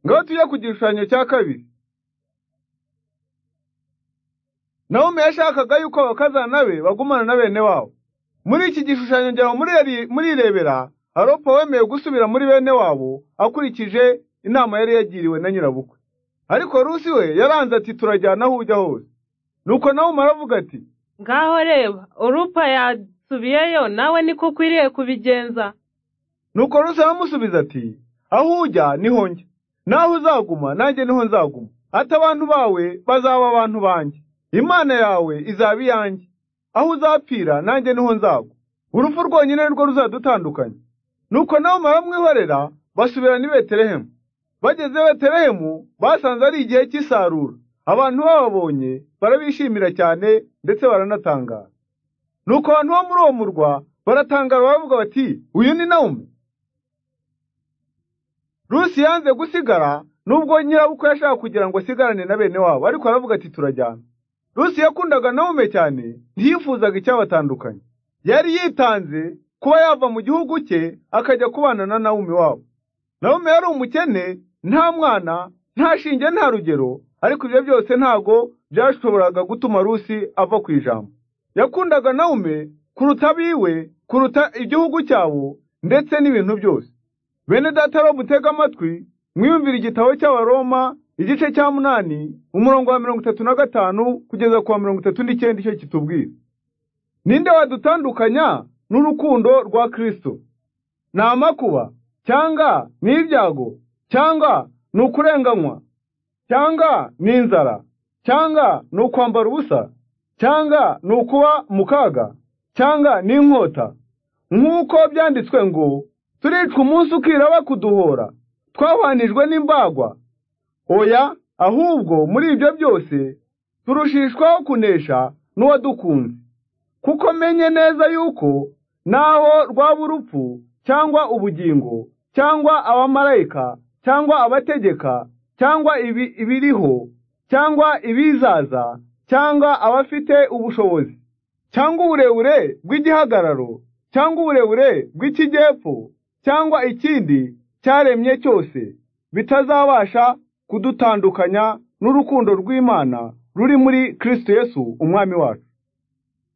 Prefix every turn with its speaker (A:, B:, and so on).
A: ngaho tujye ku gishushanyo cya kabiri nawomi yashakaga yuko abakazana be bagumana na bene wabo muri iki gishushanyo ngira ngo murirebera haropa wemeye gusubira muri bene wabo akurikije inama yari yagiriwe na nyirabukwe ariko rusi we yaranze ati turajyana aho ujya hose nuko nawe umara avuga ati
B: ngaho reba urupa yasubiyeyo nawe niko ukwiriye kubigenza
A: nuko rusi aramusubiza ati aho ujya niho njya naho uzaguma nanjye niho nzaguma ati abantu bawe bazaba abantu banjye imana yawe izaba iyanjye aho uzapfira nanjye niho nzagwa urupfu rwonyine rwo ruzadutandukanya nuko nawe baramwihorera basubirana i betelehemu bageze betelehemu basanze ari igihe cy'isarura abantu bababonye barabishimira cyane ndetse baranatangara nuko abantu bo muri uwo murwa baratangara baravuga bati uyu ni nawumi rusi yanze gusigara nubwo nyirabukwe yashaka kugira ngo asigarane na bene wabo ariko aravuga ati turajyana rusi yakundaga nawume cyane ntiyifuzaga icyabatandukanye yari yitanze kuba yava mu gihugu cye akajya kubana na nawume wabo nawume yari umukene nta mwana nta shinge nta rugero ariko ibyo byose ntago byashoboraga gutuma rusi ava ku ijambo yakundaga nawume kuruta abiwe kuruta igihugu cyabo ndetse n'ibintu byose bene data bo mutega amatwi mwiyumvira igitabo cy'abaroma igice cya munani umurongo wa mirongo itatu na gatanu kugeza ku wa mirongo itatu n'icyenda icyo kitubwira ninde wadutandukanya n'urukundo rwa kirisito ni amakuba cyangwa ni ibyago cyangwa ni ukurenganywa cyangwa ni inzara cyangwa ni ukwambara ubusa cyangwa ni ukuba mu kaga cyangwa ni inkota nk'uko byanditswe ngo turicwa umunsi ukira bakuduhora twabanijwe n'imbagwa oya ahubwo muri ibyo byose turushishwaho kunesha n'uwadukunze kuko menye neza yuko naho rwaba urupfu cyangwa ubugingo cyangwa abamarayika cyangwa abategeka cyangwa ibi ibiriho cyangwa ibizaza cyangwa abafite ubushobozi cyangwa uburebure bw'igihagararo cyangwa uburebure bw'ikijyepfo cyangwa ikindi cyaremye cyose bitazabasha kudutandukanya n'urukundo rw'imana ruri muri kirisito yesu umwami wacu